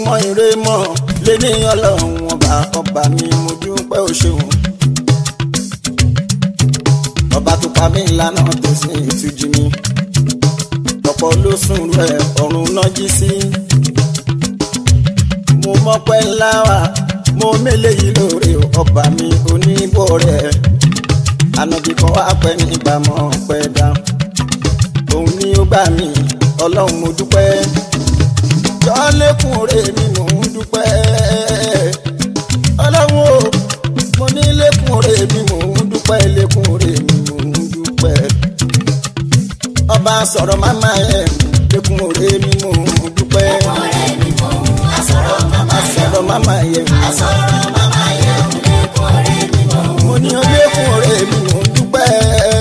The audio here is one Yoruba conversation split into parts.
mọ ire mọ lé ní ọlọ́run ọba ọba mi mo dúpẹ́ o ṣeun. ọba tó pa mí lánà tó sì ìtújú mi ọ̀pọ̀ ló sùn rẹ̀ ọ̀run náà jí sí. mo mọ́pẹ́ ńlá wa mo mélé yìí lóore ọba mi oníbò rẹ̀ ànàbì kan wá pẹ́ nígbà mọ́ pẹ́ dá òun ni ó gbà mí ọlọ́run mo dúpẹ́ jọ lékún rè mi mò ń dúpẹ́ ọlọ́run o mo ní lékún rè mi mò ń dúpẹ́ lékún rè mi mò ń dúpẹ́ ọba sọ̀rọ̀ máma ẹ̀ lékún rè mi mò ń dúpẹ́ ọ̀rẹ́ mi mò ń asọ̀rọ̀ màmá yẹ̀ sọ̀rọ̀ máma ẹ̀ asọ̀rọ̀ màmá yẹ̀ lẹ́kùn ọ̀rẹ́ mi mò ń mo ní lékún rè mi mò ń dúpẹ́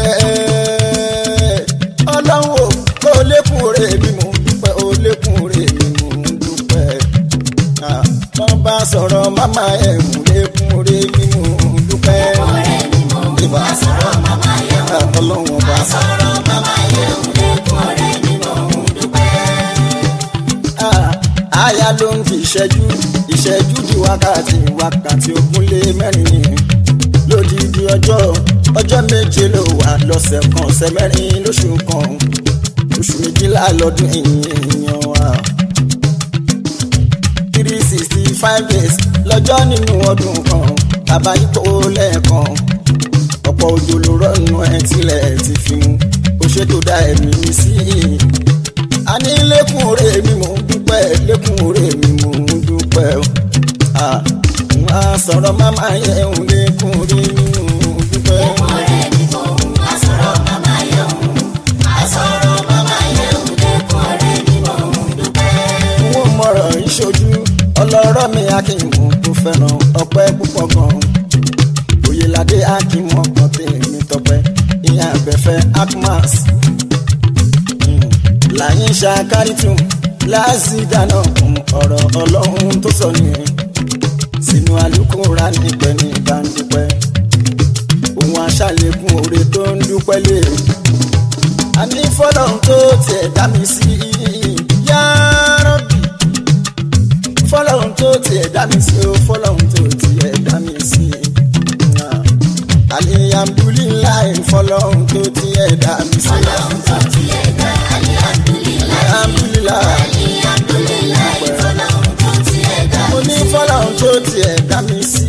ọlọ́run o kó lékún rè mi mò ń dúpẹ́ ó lékún rè mi mò ń dúpẹ́ wọ́n bá sọ̀rọ̀ máma ẹ̀ lékún rè mi mò ń dúpẹ́ ọ̀rẹ́ mi mò ń ìbá asọ̀rọ̀ màmá yẹ̀ ọlọ́run ọba. asọ̀rọ̀ màmá yẹ̀ lẹ́kùn ọ̀rẹ́ mi mò ń dúpẹ́. Ah, àyà ló ń di ìṣẹ́jú ìṣẹ́jú di wákàtí wákàtí ogún lé mẹ́rin ni lódìdí ọjọ́ ọjọ́ méje ló wà lọ́sẹ̀ kan ọ̀sẹ̀ mẹ́rin lóṣù kan oṣù méjìlá lọ́dún èèyàn wa three sixty five days lọ́jọ́ nínú ọdún kan bàbá ipò lẹ́ẹ̀kan ọ̀pọ̀ òjò ló rọ́nu ẹ̀ tilẹ̀ ti fi mu ó ṣètò dá ẹ̀mí mi sí i a ní lékún òré mi mò ń dúpẹ́ lékún òré mi mò ń dúpẹ́ o. Ah, wọ́n á sọ̀rọ̀ máma yẹ òun lékún òré mi mò ń dúpẹ́. ọ̀rẹ́ mi mò ń asọ̀rọ̀ màmá yẹ̀ asọ̀rọ̀ màmá yẹ̀ lẹ́kùn ọ̀rẹ́ mi mò ń dúpẹ́. wọ́n mọ̀rọ̀ ìṣojú ọlọ́rọ̀ mi akínmù tó fẹ́ràn ọpẹ́ púpọ̀ gan-an. oyèládé akínmù ọkàn tèmi tọpẹ́ ìyá àbẹ̀fẹ́ akmas. Mm, láyín ṣàkárìtù láàzì dáná kun ọ̀rọ̀ ọlọ́run tó sọ nìyẹn sínú alukóra nípẹ́ ní ìbánidúpẹ́ òun aṣàlékún oore tó ń dúpẹ́ lé a ní fọlọ́run tó tiẹ̀ dá mi sí yárọ́bì fọlọ́run tó tiẹ̀ dá mi sí o fọlọ́run tó tiẹ̀ dá mi sí alihamdulilayi fọlọ́run tó tiẹ̀ dá mi sí ọlọ́run tó ti ẹ̀dá alihamdulilayi alihamdulilayi alihamdulilayi fọlọ́run tó ti ẹ̀dá mo ní fọlọ́run tó tiẹ̀ dá mi sí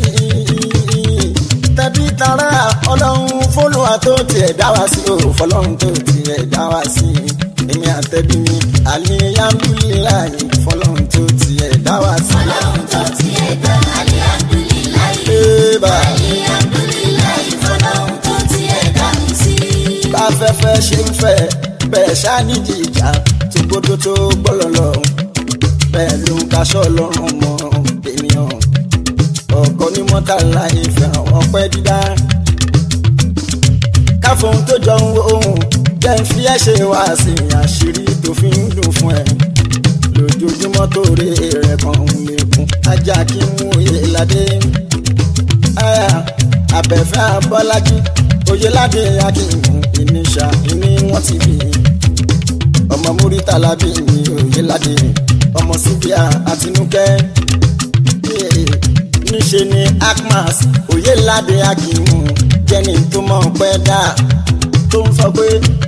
tẹbí tará ọlọ́run fọlọ́wà tó tiẹ̀ dá wa sí o fọlọ́run tó tiẹ̀ dá wa sí èmi àtẹ̀bí mi alihamdulilayi fọlọ́run tó tiẹ̀ dá wa sí. ọlọ́run tó ti ẹ̀dá alihamdulilayi Eba. alihamdulilayi fọlọ́run tó ti ẹ̀dá mi sí. bá fẹ́fẹ́ ṣe ń fẹ́ bẹ́ẹ̀ ṣáníjì ìjà tó gbódó tó gbọ́lọ̀ lọ bẹ́ẹ̀ ló ń kaṣọ́ lọ́rùn mọ́ ènìyàn ọkọ ní mọ́tàlá ìfẹ́ ọpẹ́ dídá káfóhun tó jọ ń wo ohun jẹ́ ń fi ẹ́ ṣe wá sí àṣírí tó fi ń dùn fún ẹ lójoojúmọ́ tó rí rẹ̀ kan ń lékún ajá kí n mú iye ládé aya abẹ́fẹ́ abọ́lájí oyelade akínmú ìníṣà ìní wọ́n ti bí ọmọ múrítàlá bí mi oyelade ọmọ síbíà àtinúkẹ́ níṣe ni akmas oyelade akínmú jẹ́ni tó mọ̀ pẹ́ dá tó ń sọ pé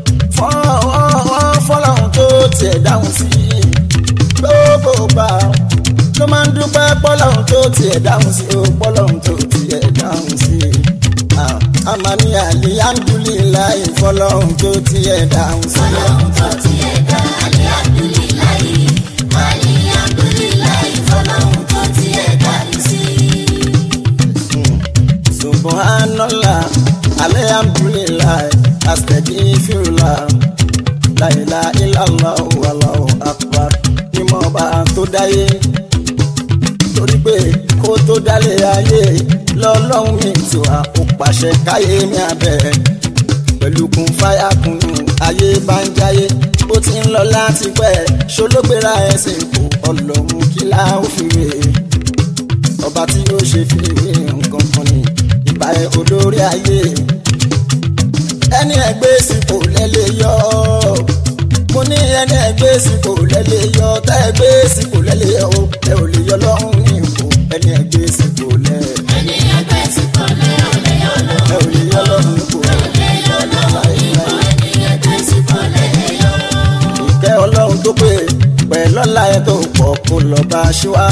fọlọ́run tó tiẹ̀ dáhùn sí gbogbo gbà ló máa ń dúpẹ́ pọ́lọ́run tó tiẹ̀ dáhùn sí o pọ́lọ́run tó tiẹ̀ dáhùn sí àmàmí alihamdulilayi fọlọ́run tó tiẹ̀ dáhùn sí. ọlọ́run tó ti ẹ̀dá alihamdulilayi alihamdulilayi fọlọ́run tó ti ẹ̀dá mi sí. subhanallah alihamdulilayi astaghfirullah la ilaha illallah wallahu akbar ni mo bá tó dáyé torí pé kó tó dálé ayé lọ́lọ́run mi tí wà ó pàṣẹ káyé mi abẹ́ pẹ̀lú kun fáyà kunu ayé bá ń jáyé ó ti ń lọ láti pẹ́ ṣológbéra ẹsẹ̀ kò ọlọ́run kí la ó fi wé ọba tí yóò ṣe fi wé nǹkan kan ní ìbá ẹ olórí ayé ẹni ẹgbẹ́ sípò lẹ́lẹ́ yọ mo ní ẹni ẹgbẹ́ sípò lẹ́lẹ́ yọ tá ẹgbẹ́ sípò lẹ́lẹ́ yọ ẹ ò lè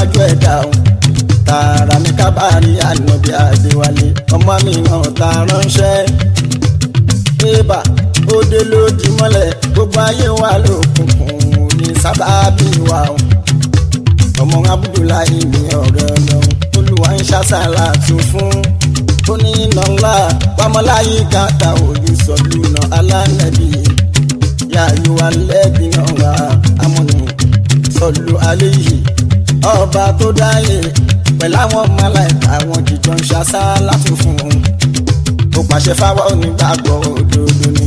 síwájú ẹ̀dá o tààrà ní kábàárì ànábì àdéwálé ọmọ mi náà ta ránṣẹ́ ébà òde ló di mọ́lẹ̀ gbogbo ayé wa lókùnkùn ní sábàbí wa o ọmọ abudulayi ní ọ̀rẹ́ ọlọ́run olúwa ń ṣàṣàlà tún fún ó ní iná ńlá pamọ́láyé kàtà òyìn sọ̀lúnà alánàbí yàyò alẹ́bí náà wà amúnú sọ̀lú alẹ́ yìí ọba tó dáyé pẹ̀lú àwọn málàíkà àwọn jìjọ ń ṣàṣàlà tún fún un ó pàṣẹ fáwọn onígbàgbọ́ òdodo ni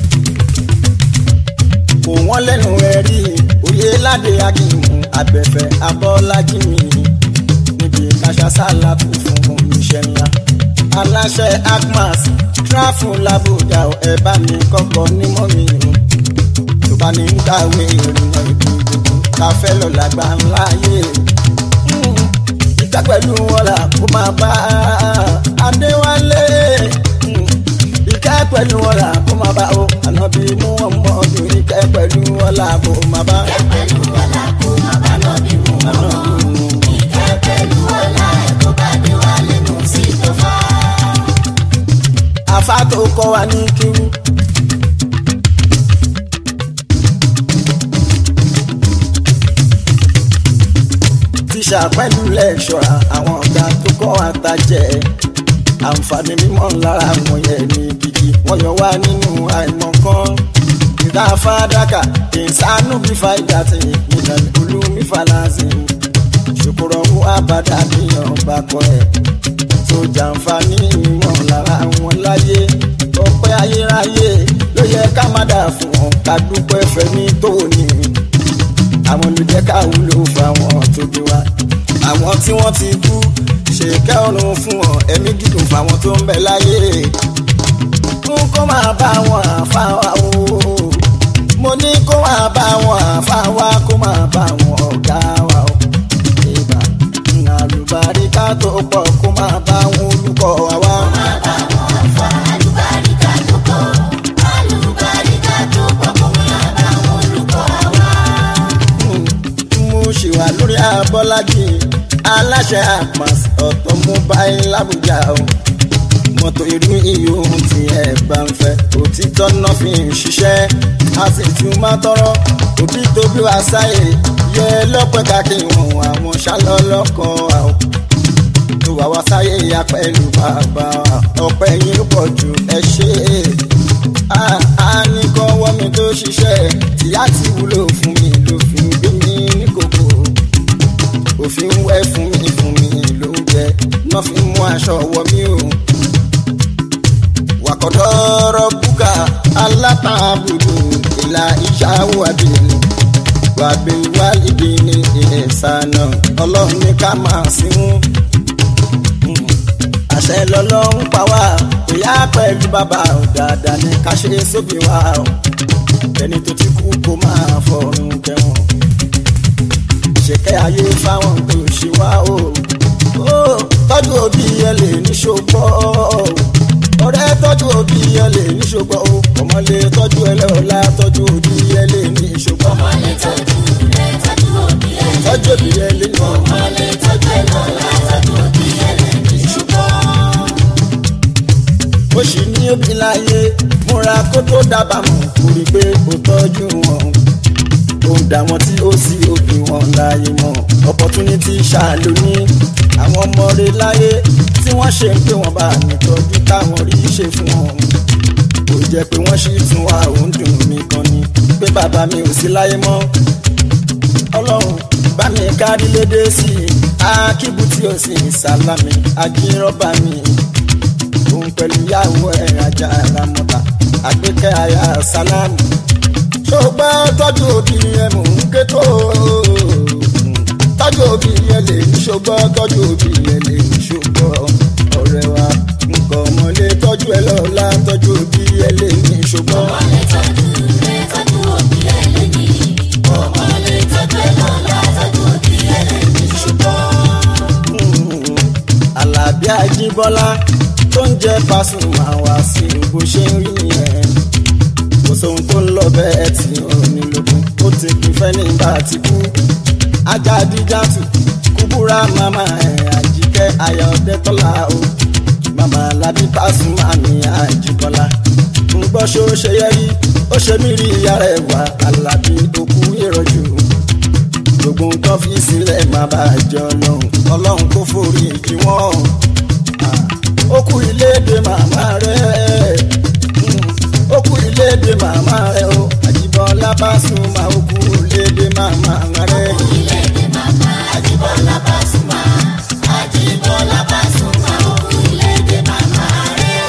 kò wọ́n lẹ́nu ẹ̀rí oyè ládé akínmù abẹ́fẹ́ abọ́lájí mi níbi káṣásálà tó fún oníṣẹ́ ńlá. aláṣẹ agmas tráfù làbújá ẹ bá mi kọ́kọ́ nímọ̀ mi o tó bá ní ń gbàwé ìrìnà ìbí gbogbo ká fẹ́ lọ làgbà ńlá yé ìta pẹ̀lú wọlà kó máa bá adéwálé ìkẹ́ pẹ̀lú wọlà kó máa bá o ànábì mú ọmọ ọdún ìkẹ́ pẹ̀lú wọlà kó máa bá. Ìkẹ́ pẹ̀lú ọlá kó má bá nọ́bí mú ọmọ. Ìkẹ́ pẹ̀lú ọlá ẹ̀ kó bá dé wá lẹ́nu sí tó fà. àfa tó kọ́ wa ní kíwú. tíṣà pẹ̀lú lẹ́ṣọ̀ra àwọn ọ̀gá tó kọ́ wa ta jẹ́ àǹfààní mímọ́ lára wọn yẹn ní gidi wọ́n yọ wá nínú àìmọ̀kan ìdá fàdákà ìsánú bífa ìgbà tí ìpínlẹ̀ olúmi falazin ṣòkòrò owó àbádà níyàn bá kọ ẹ̀ tó jàǹfààní mímọ́ lára wọn láyé ọpẹ́ ayérayé ló yẹ ká má dà fún wọn ká dúpẹ́ fẹ́mi tó ní àwọn olùjẹ́ ká wúlò fáwọn tó bí wa àwọn tí wọ́n ti kú ṣèkẹ́ ọ̀run fún wọn ẹ̀mí gígùn fáwọn tó ń bẹ láyé fún kó máa bá wọn àfáwá o mo ní kó máa bá wọn àfáwá kó máa bá wọn ọ̀gá wa o ìgbà àlùbáríkà tó pọ̀ kó máa bá wọn olùkọ́ wa wá. Má bá wọn fà àlùbáríkà tó pọ̀. Àlùbáríkà tó pọ̀ kó má bá wọn olùkọ́ wa. mo ṣì wà lórí abọ́lájì aláṣẹ àpàs ọ̀tọ̀ mobile làbújá o mọ́tò irú ìyóhun tí ẹ bá ń fẹ́ òtítọ́ náà fi ń ṣiṣẹ́ a sì tún máa tọrọ òbí tó bí wá sáyè yẹ lọ́pẹ́ káàkiri wọn àwọn ṣálọ́lọ́kọ̀ àwọn tó wà wá sáyé ya pẹ̀lú bàbá wa ọpẹ́ yín pọ̀ jù ẹ ṣe é a ní kọ́ wọ́ mi tó ṣiṣẹ́ tìyá ti wúlò fún mi ló fi ń gbé mi ní kòkó òfin wẹ́ fún mi fún mi ló ń jẹ náà fi mú aṣọ wọ mí o wàkọ̀dọ́rọ̀ búkà alátàbùdù ìlà ìṣàwọ̀ àbìlẹ̀ wàbíwálìdì ní ìsànà ọlọ́run ní ká máa sínú àṣẹ lọ́lọ́run pa wá ìyá pẹ̀lú bàbá ò dáadáa ní ká ṣe sóbì wá o ẹni tó ti kú kó máa fọrùn kẹwọn ṣèkẹ́ ayé fáwọn tó ṣe wá o ó tọ́jú òbí ẹ lè ní ṣògbọ́ ọ̀rẹ́ tọ́jú òbí ẹ lè ní ṣògbọ́ o ọmọ lè tọ́jú ẹ lọ́la tọ́jú òbí ẹ lè ní ṣògbọ́ Ọmọ lè tọ́jú rẹ̀ tọ́jú òbí ẹ̀. tọ́jú òbí ẹ lè ní Ọmọ lè tọ́jú ẹ̀ lọ́la tọ́jú òbí ẹ̀ lẹ́ni ṣùgbọ́n. ó sì ní òbí láyé múra kó tó dábàá mọ̀ kó rí pé ó tọ́jú wọn ó ń dà wọn tí ó sì òbí wọn láyé mọ́ opportunity ṣàlóní àwọn ọmọ rẹ̀ láyé tí wọ́n ṣe ń pé wọ́n bá nìtọ́jú táwọn rí ṣe fún wọn kò jẹ́ pé wọ́n sì tún wá òun dùn mí kan ni pé bàbá mi ò sí láyé mọ́ ọlọ́run bá mi kárí lédè sí i akíbu tí ó sì sálámì ajírọ́bà mi òun pẹ̀lú ìyàwó ẹ̀ ajá ramọ́ta àgbékẹ́ àyà sálámù ṣùgbọ́n tọ́jú òbí ẹ̀ mò ń ké tó tọ́jú òbí ẹ̀ lè ní ṣùgbọ́n tọ́jú òbí ẹ̀ lè ní ṣùgbọ́n ọ̀rẹ́ wa nǹkan ọmọlé tọ́jú ẹ lọ́la tọ́jú òbí ẹ̀ lè ní ṣùgbọ́n. Ọmọ lè tọ́jú rẹ̀ tọ́jú òbí ẹ̀ lẹ́ni. Ọmọ lè tọ́jú ẹ̀ lọ́la tọ́jú òbí ẹ̀ lẹ́ni ṣùgbọ́n. Àlàbí Àjíbọ́lá tó ń jẹ́ Pasuma wá sí bó ṣe ń rí yẹn kò sóhun tó ń lọ bẹ́ẹ̀ tí ò ní lókun ó ti kún fẹ́ nígbà tí kú Ajádíjàtù kú búra màmá ẹ̀ àjíkẹ́ ayọ̀dẹ́tọ́lá o màmá alábí pàṣùmá mi àjíkọ́lá ń gbọ́ ṣó ṣe yẹ rí ó ṣe mí rí ìyá rẹ̀ wá alábí òkú ìrọ̀jù gbogbo nǹkan fi sílẹ̀ má bàa jẹ ọlọ́run ọlọ́run kò forí kí wọ́n ó kú iléèdè màmá rẹ̀ ó kú iléèdè màmá rẹ̀ o àjíbọ́lá pàṣùmá ó kú iléèdè màmá rẹ̀. Ilé-èdè màmá Àjíbọ́lá Pasuma. Àjíbọ́lá Pasuma òkú ilé-èdè màmá rẹ̀.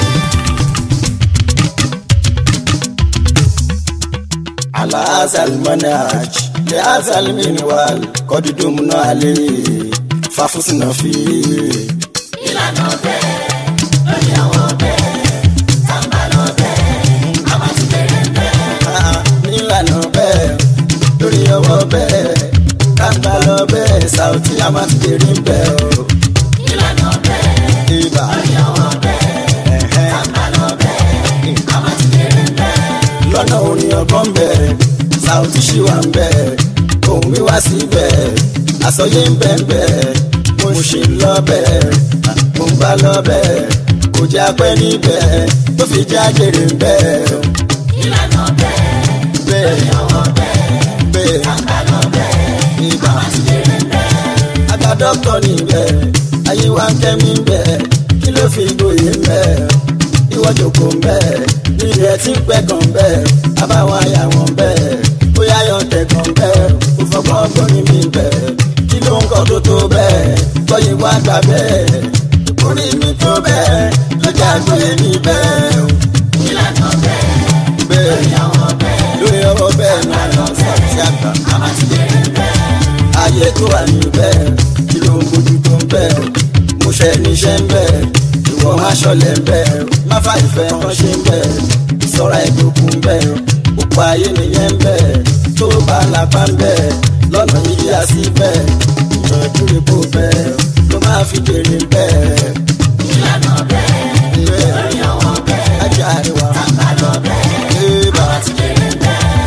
على هذا المنهج لهذا المنوال قد دمنا عليه ففزنا فيه Ìlànà bẹ́ẹ̀ lórí àwọn bẹ́ẹ̀ tàǹbà lọ bẹ́ẹ̀ a máa ti bẹ̀rẹ̀ bẹ́ẹ̀. Ah, nílànà bẹ́ẹ̀ lórí ọwọ́ bẹ́ẹ̀ káńgbá lọ bẹ́ẹ̀ Saoty a máa ti dèrè bẹ́ẹ̀ o Ìlànà bẹ́ẹ̀ ibà lórí àwọn bẹ́ẹ̀ ẹ̀hẹ́n. tàǹbà lọ bẹ́ẹ̀ a máa ti bẹ̀rẹ̀ bẹ́ẹ̀. lọ́nà orin ọgbọ́n bẹ́ẹ̀ Saoty ṣì wà ń bẹ́ẹ̀ òun wíwá sí bẹ́ẹ̀ àsọyé ń bẹ́ẹ̀ bẹ́ẹ̀ mo ṣì ń lọ bẹ́ẹ̀ mo ń bá lọ bẹ́ẹ̀ kò jẹ́ apẹ́ níbẹ̀ tó fi jẹ́ àjèrè ń bẹ́ẹ̀ o. Ìlànà bẹ́ẹ̀ bẹ́ẹ̀ lórí àwọn bẹ́ẹ̀ bẹ́ẹ̀ tàǹbà lọ bẹ́ẹ̀ ibà a máa ti bẹ̀rẹ̀ bẹ́ẹ̀. àgbà dọ́kítọ̀ níbẹ̀ ayé wa ń kẹ́mi bẹ̀ kí ló fi gboyè bẹ̀ ìwọ jòkó bẹ̀ nílẹ̀ tí ń pẹ́ gan bẹ̀ abáwọn àyà wọn bẹ̀ bóyá yọ tẹ̀ gan bẹ̀ kò fọgbọ́n gbóni mi bẹ̀ kí ló ń kọ́ tó tó bẹ̀ gbọ́yè wá gbà bẹ̀ orí mi tó bẹ̀ lọ́jà gbóyè mi bẹ̀ Ìlànà bẹ́ẹ̀ bẹ̀ lórí àwọn bẹ́ẹ̀ lórí ọwọ́ bẹ́ẹ̀ náà lọ sí àgbà a máa ti bẹ̀rẹ̀ bẹ́ẹ̀. ayé tó wà níbẹ̀ kí ló ń bójú tó ń bẹ̀ mo ṣe níṣẹ́ ń bẹ̀ ìwọ má ṣọlẹ̀ ń bẹ̀ má fà ìfẹ́ kan ṣe ń bẹ̀ sọ́ra ìgbókun ń bẹ̀ òpó ayé nìyẹn ń bẹ̀ tó bá lápá ń bẹ̀ lọ́nà yíyá sí bẹ̀ ìyànjú rẹ̀ kó bẹ̀ ló máa fi jèrè ń bẹ̀ Ìlànà bẹ́ẹ̀ lórí àwọn bẹ́ẹ̀ ajá àríwá tàǹbà lọ bẹ́ẹ̀ ẹ̀ bá a máa ti bẹ̀rẹ̀ bẹ́ẹ̀.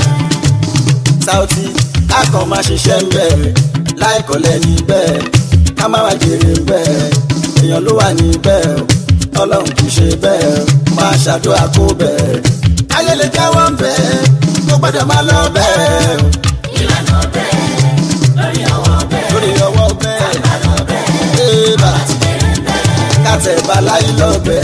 Saoty akọ máa ṣiṣẹ́ ń bẹ̀ láìkọ́lẹ̀ níbẹ̀ ká má wá jèrè ń bẹ̀ èèyàn ló wà níbẹ̀ ọlọ́run kì í ṣe bẹ́ẹ̀ máa ṣàdúrà kó bẹ̀ ayé lè jáwọ́ ń bẹ̀ kó gbọ́dọ̀ máa lọ bẹ̀ Ìlànà bẹ́ẹ̀ lórí àwọn bẹ́ẹ̀ lórí ọwọ́ bẹ̀ tàǹbà lọ bẹ́ẹ̀ ébà a ti bẹ̀rẹ̀ bẹ́ẹ̀. kàtẹ́ baláyé lọ bẹ̀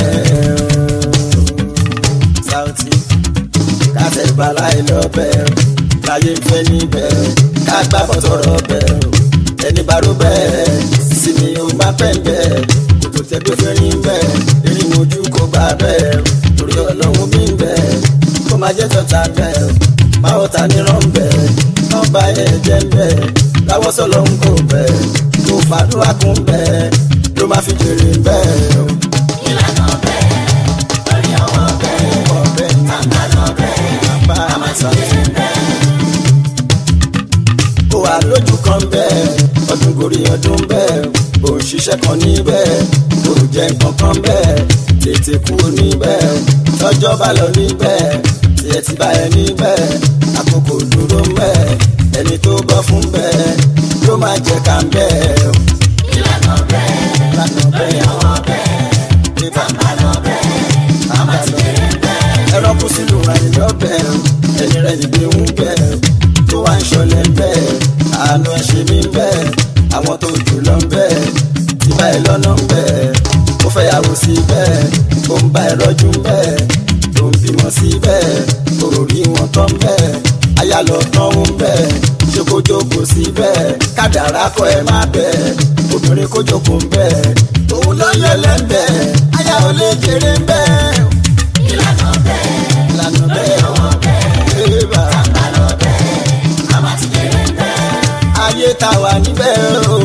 Saoty kàtẹ́ baláyé lọ bẹ̀ láyé ń fẹ́ níbẹ̀ ká gbá bọ́tọ̀rọ̀ bẹ̀ ẹni bá ró bẹ́ẹ̀ sì ni ó máa pẹ́ ń bẹ̀ kò tó tẹ́ gbé fẹ́rí ń bẹ̀ èyí mojú kò gbà bẹ́ẹ̀ torí ọlọ́run mi ń bẹ̀ kó máa jẹ́ tọ́ta bẹ̀ máa ta nírọ̀ ń bẹ̀ kán bá ẹ̀ jẹ́ ń bẹ̀ láwọ́ sọ̀lọ́ ń kò bẹ̀ kó fàdúrà kún bẹ̀ ló máa fi jèrè ń bẹ̀ Ìlànà bẹ́ẹ̀ lórí àwọn bẹ́ẹ̀ ọ̀bẹ tàǹbà lọ bẹ́ẹ̀ bá a máa ti bẹ̀rẹ̀ bẹ́ẹ̀. ó wà lójú kan bẹ́ẹ̀ ọdún gorí ọdún bẹ́ẹ̀ ò ń ṣiṣẹ́ kan níbẹ̀ ò jẹ́ nǹkan kan bẹ́ẹ̀ tètè kúrò níbẹ̀ tọ́jọ́ bá lọ níbẹ̀ tiẹ̀ ti bá ẹ níbẹ̀ àkókò dúró ń bẹ̀ ẹni tó bọ́ fún bẹ́ẹ̀ ló máa jẹ́ ká ń bẹ́ẹ̀ Ìlànà bẹ́ẹ̀ lánàá lórí bẹ́ẹ̀ àwọn bẹ́ẹ̀ nígbà tàǹbà lọ bẹ́ẹ̀ a máa ti bẹ̀rẹ̀ bẹ́ẹ̀. ẹ̀rọ kù sílùú rẹ̀ lọ́bẹ̀ ẹni rẹ̀ yìí gbé ń bẹ̀ tó wá ń ṣọlẹ̀ ń bẹ̀ àánú ẹ̀ ṣe mí ń bẹ̀ àwọn tó jù lọ ń bẹ̀ tí bá ẹ lọ́nà ń bẹ̀ ó fẹ́ yàwó sí bẹ́ẹ̀ ó ń bá ẹ rọ́jú ń bẹ̀ tó ń bímọ sí bẹ́ẹ̀ kò rí wọn tán bẹ́ẹ̀ aya lọ tán ń bẹ̀ ṣé kó jókòó sí bẹ́ẹ̀ kádàrá kọ ẹ má bẹ̀ obìnrin kó jókòó ń bẹ̀ òun ló yẹ lẹ́ńbẹ̀ aya ò lè jèrè ń bẹ̀ Ìlànà bẹ́ẹ̀ lànà bẹ́ẹ̀ àwọn bẹ́ẹ̀ ébà tàǹbà lọ bẹ́ẹ̀ a máa ti bẹ̀rẹ̀ bẹ́ẹ̀. ayé ta wà níbẹ̀ o.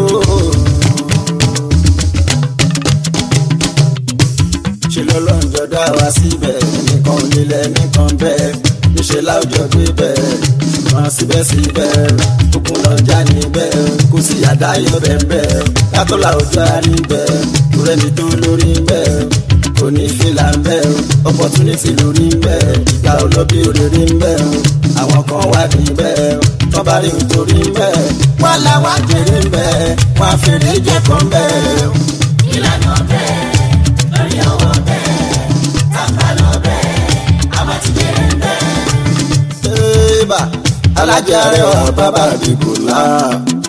ṣe lọ́lọ́njọ́ dá wa síbẹ̀ nìkan nílẹ̀ nìkan bẹ́ẹ̀ níṣẹ́ láwùjọ gbé bẹ́ẹ̀ ṣùgbọ́n síbẹ̀síbẹ̀ òkun lọ́jà níbẹ̀ kò sí àdáyọ̀ bẹ́ẹ̀ kátó láwùjọ níbẹ̀ kúrẹ́ni tó lórí bẹ́ẹ̀ kò ní fìlà ń bẹ́ o opportunity lórí ń bẹ́ ìgbà olóbi òrèrè ń bẹ́ o àwọn kan wà níbẹ̀ o tọ́ bá rí nítorí ń bẹ́ wọ́n làwọn àjèrè ń bẹ́ wọ́n á fèrè jẹ́ kan bẹ́ o. ìlànà bẹ́ẹ̀ lórí ọwọ́ bẹ́ẹ̀ tàbá lọ bẹ́ẹ̀ àbátìjẹ́ ń bẹ́ẹ̀. Eba alájà rẹwà bàbá àdìgbò náà.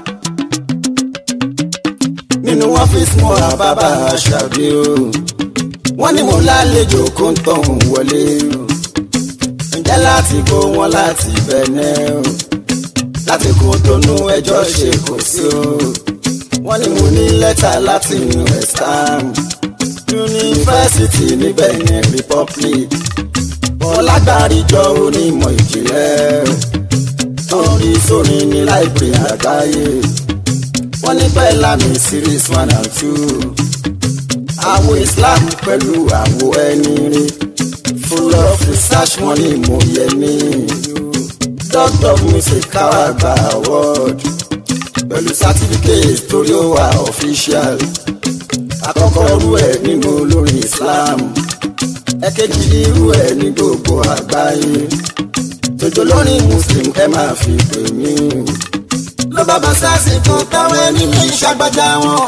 Nínú ọ́fíìsì mo ra bàbá àṣàbí o. Wọ́n ní mo lálejò kó ń tọ̀hún wọlé o. Ǹjẹ́ láti kó wọn láti bẹ̀nẹ̀ o? Láti kó tónú ẹjọ́ ṣe kò sí o. Wọ́n ní mo ní lẹ́tà láti inú ẹ̀sán. Yunifásitì ní Benin Republic ọlágbàríjọ onímọ̀ ìjìnlẹ̀ torí sórí ní láìpẹ́ àgbáyé wọ́n ní bẹ́ẹ̀ lámì series one and two àwo Islam pẹ̀lú àwo ẹni rí full of research wọ́n ní mo yẹ ní doctor of music káwá gba award pẹ̀lú certificate torí ó wà official àkọ́kọ́ rú ẹ̀ nínú olórin Islam ẹ̀kejì irú ẹ̀ ní gbogbo àgbáyé tòjò lórí muslim ẹ máa fi pè mí. ló bá bá sásìkò táwọn ẹni mi ṣàgbájá wọn.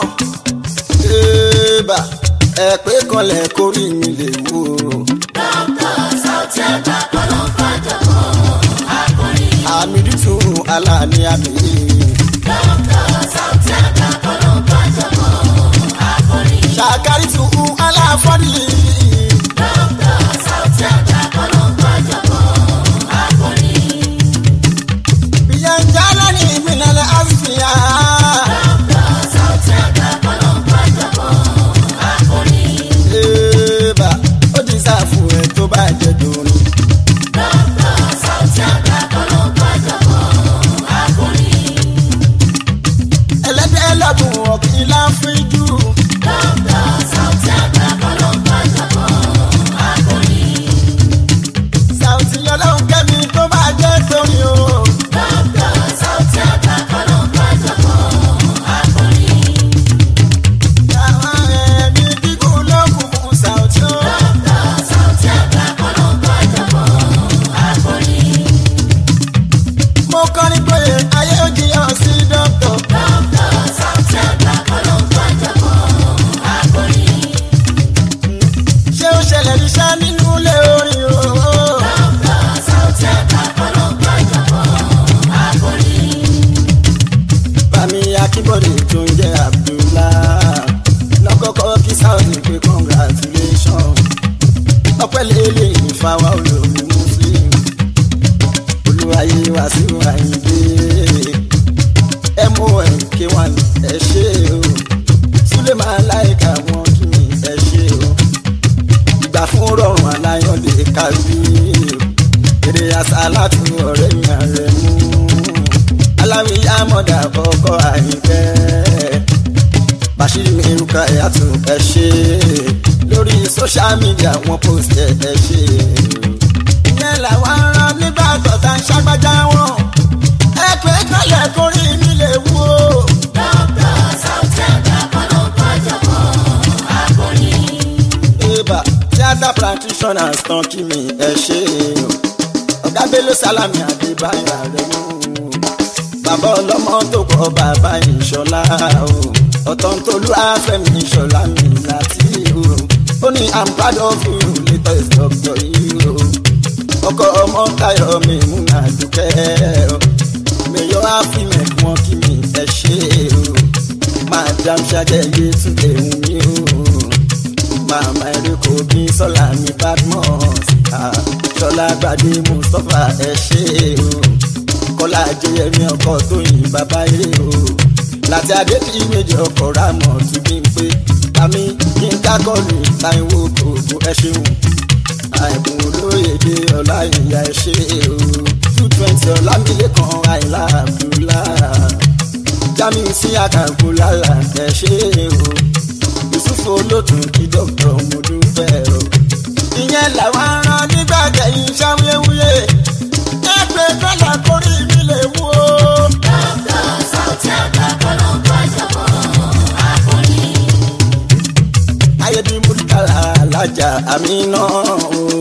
èèbà ẹ pé kanlẹ̀ kórì mi lè wò. dókítà Sauty Agba kọ́lọ́ ń pàjọpọ̀ akọrin. àmì dùtùn aláàní àmì. dókítà Sauty Agba kọ́lọ́ ń pàjọpọ̀ akọrin. ṣàkárí tún aláfọ́dì. dókítà Sauty Agba kọ́lọ́ ń pàjọpọ̀ akọrin. ìyẹn jálá ní ìmìnàlẹ̀ àfíà. dókítà Sauty Agba kọ́lọ́ ń pàjọpọ̀ akọrin. èèbà ó ti sáfù ẹ̀ tó bá jẹ́ dòrin. dókítà Sauty Agba kọ́lọ́ ń pàjọpọ̀ akọrin. ẹlẹ́dẹ̀ lọ́dún ọ̀kìn láfíjú. dókítà Sauty Agba kọ́lọ́ ń pàjọpọ̀ akọrin. Sauty ọlọ́run kẹ́mi tó bá jẹ́ torí o. dókítà Sauty Agba kọ́lọ́ ń pàjọpọ̀ akọrin. àwọn ẹ̀mí gígùn ló kù fún Sauty o. dókítà Sauty Agba kọ́lọ́ ń pàjọpọ̀ akọrin. mo kọrin pé ayé ó jiyàn sí dọ́kítọ̀. dókítà Sauty Agba kọ́lọ́ ń pàjọpọ̀ akọrin. ṣé ó ṣẹlẹ̀ níṣẹ́ nínú ilé orin o. dókítà Sauty Agba kọ́lọ́ ń pàjọpọ̀ akọrin. bàmí akínbọ̀dé tó ń jẹ́ Abdullah lọ́kọ́kọ́ kí Sauty pé congratulation. ọpẹ́ lélẹ̀ ìfàwọ́ olómi muslim. olúwayé wàsíù àyíndé. mon k1 ẹ ṣé o. súlẹ̀ máa láìka wọn kí mi ẹ ṣé o. ìgbà fún rọrùn aláyọ̀dé kábí. èrè àṣà láti ọ̀rẹ́ mi ààrẹ mú. aláwí amọ̀dà ọkọ̀ àyíkẹ́. bàṣírí mi rúkà ẹ̀yàtọ̀ ẹ ṣé. lórí social media wọn post ẹ ẹ ṣé. ìyẹn làwọn ará nígbà gbọ̀tà ń ṣàgbájá wọn. ẹ pé kálẹ̀ kórìí mi lè wú o. dókítà Sauty Agba kọ́lọ́ ń pàjọpọ̀ akọrin. Eba theatre practitioners tán kí mi ẹ ṣe o. Ọ̀gá Bello Salami Adébáyọ̀ Àrẹ̀mú. Bàbá ọlọ́mọ tó kọ́ bàbá ìṣọ̀lá o. Ọ̀tọ̀ntolú Afẹ́mi ìṣọ̀lá mi láti o. Ó ní I'm proud of you latest doctor yìí o. Ọkọ ọmọ Táyọ̀ mi mú àdúkẹ́ o. Mèyọ́ àfihàn wọn kí mi ẹ ṣe o. Madam Ṣadẹ́yẹ tún lè wù mí o màmá eréko bí sọlá ní badmus ah, sọlá gbadé mustapha ẹ ṣé o kọlá jẹyẹmí ọkọ tóyìn bàbá eré o láti adébí méjì ọkọ rámọ tún bí n pé àmì yínká kọlù táìwò gbogbo ẹ ṣeun àìkún olóyèdè ọlá ìyá ẹ ṣé o two twenty ọlámilẹ́kan àìlá abdullah jamiu sí àkàkù lálà ẹ ṣé o yusufu olótùn kí dókítà mo dúpẹ́ o. ìyẹn làwọn aràn nígbà jẹ̀yìn ṣàwuyewuye ẹ pé kọ́lá kórì mi lè wú o. dókítà Sauty Agba kọ́lọ́ ń pàjọpọ̀ akọrin. ayé bí múlùkàlà alájà àmì náà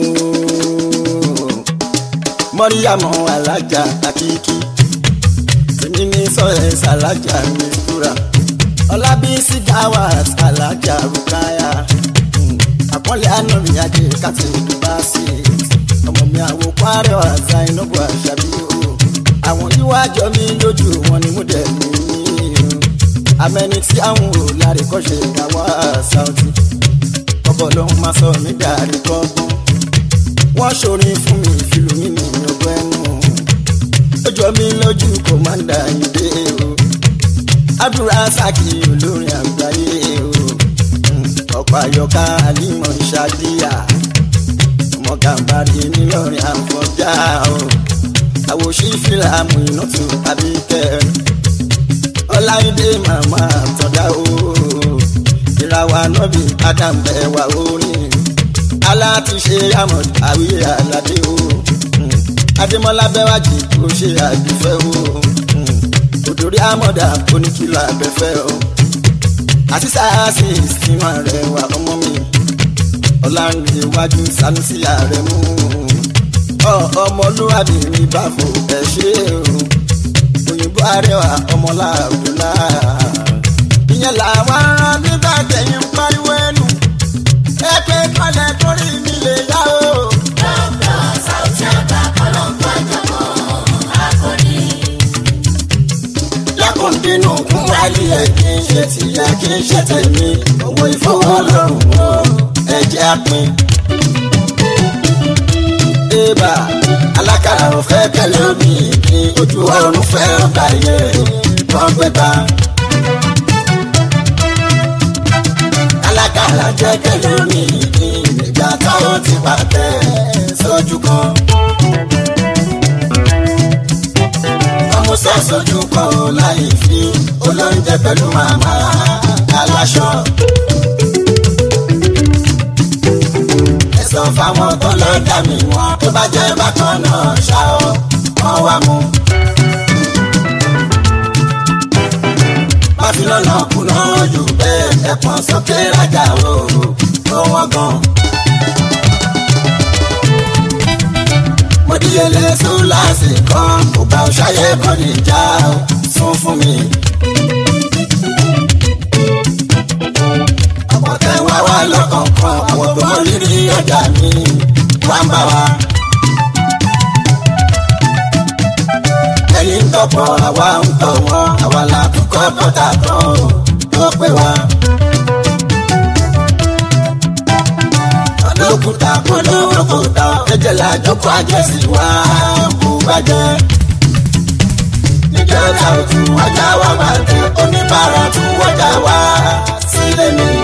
mọ́ríyàmọ́ alájà àkíkí tèmi ní sọ́yẹ́sì alájà mistura ọlábísí gawat alájà rukaya àpọ́nlé ànàmì ajé kàtí ìdúbàṣì ọmọ mi àwò kwara ọ̀zá ináwó àṣàbí o àwọn yíwájọ mi lójú wọn ni mo dẹ̀ mí amẹni tí àwọn ò lárí kọ́ ṣe ìdáwọ́ sáùtì ọbọ̀ lòun máa sọ mí dàrí kọ́gbọ́n wọ́n ṣorin fún mi ìfìlú mi ní ọgbẹ́ ẹnu ó jọ mí lójú kọ́mándà ìdè o àdúrà sákì olórin àgbáyé o ọ̀pọ̀ àyọká àlímọ̀ ṣáàdìyà ọmọ gàmbàrí nílọrin àfọjá o àwòṣí fìlàmù iná tún àbíkẹ́ ọláìdé màmá àtọ̀dá o ìràwọ̀ ànábì adam bẹ̀wà orin alátúnṣe amọ̀ àwíyé aládé o adémọlá bẹ́wájì kò ṣe àdúfẹ́ o òdòrí àmọ̀dá oníkìlọ̀ abẹ́fẹ́ o àti sáàsì ìsinmi rẹ̀ wà ọmọ mi ọ̀làǹdè iwájú sanusi ààrẹ mú ọmọlúwàbí mi bá fò ẹ ṣe o òyìnbó arẹwà ọmọlá àbúlá ìyẹn làwọn ará nígbà tẹ̀yìn pariwo ẹnu ẹ pé kọ́lẹ̀ torí mi lè yá o. Dókítà Sáútì àgbà kọ́lọ́ńkọ́ àjọmọ́ akọni. lákùndínú kún wálé ẹ kí n ṣe tìyẹ kí n ṣe tèmi owó ìfowórọrùn o ẹ jẹ́ àpín. Ébà alákàrà ò fẹ́ kẹlẹ́ omi ní ojú ọ̀run fẹ́ ọgbà yẹ wọ́n gbé bá. Alákàrà jẹ́ kẹlẹ́ omi ní ìgbà táwọn ti pàtẹ́ sójú kan. Ọmúṣẹ́ sójú kan ò láì fi olóúnjẹ pẹ̀lú màmá aláṣọ. Ẹ̀sán fáwọn tó lọ dà mí wọn tó bá jẹ́ bákan náà ṣá ọ wọ́n wá mú. Máfi lọ́nà kùnà ojú bẹ́ẹ̀ ẹ̀pọ̀n sókè rájà o tó wọ́n gan. mo díyelé súláàsì kan kò bá ṣayé kan níjà ó sún fún mi. ọ̀pọ̀ tẹ wá wá lọ́kọ̀ọ̀kan àwọn tó mọ rírì ọjà mi wá ń bá wa. ẹ̀yin ń tọ̀pọ̀ àwa ń tọ̀ wọ́n àwa là kúkọ́ bọ́tà tán ó pé wa. lókùtà kó lókùtà ẹ̀jẹ̀ la jókòó àjẹsí wa kú bàjẹ́. níjọba òtún wájà wá bàtẹ́ oníbàárà tún wájà wá sílé mi.